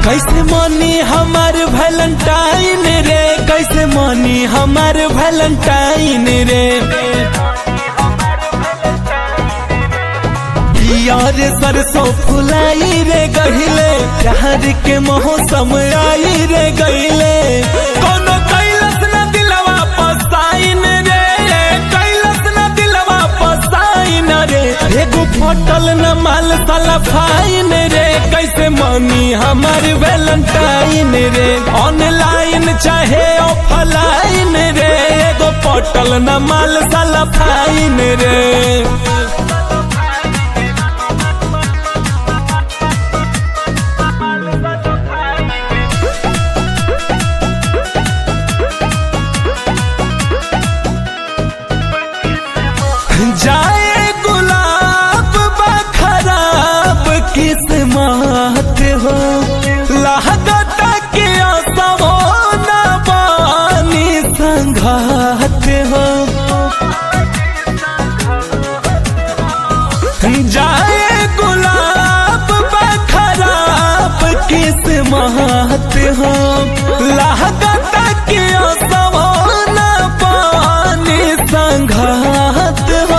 कैसे मनी हमार वैलेंटाइन रे कैसे मनी हमार वैलेंटाइन रे यार सरसों फुलाई रे गहिले प्यार के मौसम आई रे गहिले कोनो कैलस न दिलवा पसाइन रे कैलस न दिलवा पसाइन रे एगो फटल न माल साला फाइन रे कैसे मनी हमार वैलेंटाइन रे ऑनलाइन चाहे ऑफलाइन रे एगो फटल न माल साला फाइन रे जाए गुलाब बखराब किस्मत हो लागता के असमो न बानी संघात हो जाए गुलाब बखराब किस्मत हो लागता के असमो न बानी संघात हो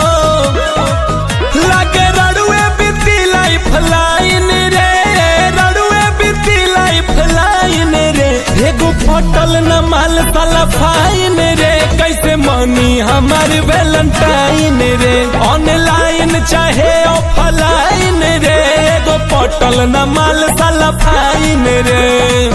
लागे रड़ुए बीती लाइफ लाइन रे रड़ुए बीती लाइफ लाइन रे एगो फटल न माल साला फाइन रे कैसे मनी हमार वैलेंटाइन रे ऑनलाइन चाहे ऑफलाइन रे एगो फटल न माल साला फाइन रे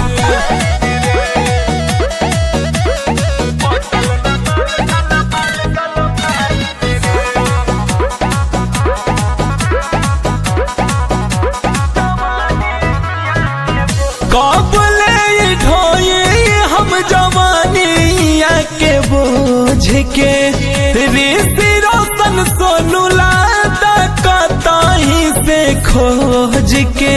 कबले ढोई हम जवानिया के बोझ के ऋषि रोशन सोनू लादा कताही से खोज के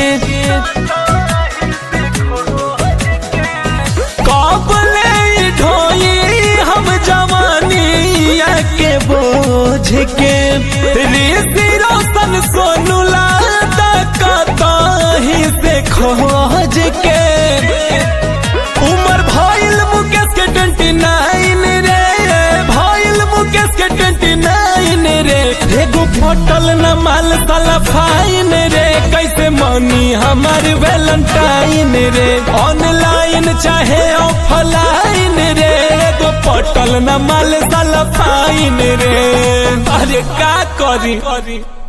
कबले ढोई हम जवानिया के बोझ के ऋषि रोशन सोनू लादा कताही से खोज के उमर भइल मुकेश के ट्वेंटी नाइन रे भइल मुकेश के ट्वेंटी नाइन रे एगो फटल न माल साला फाइन रे कैसे मनी हमार वैलेंटाइन रे ऑनलाइन चाहे ऑफलाइन रे एगो फटल न माल साला फाइन रे अरे का करी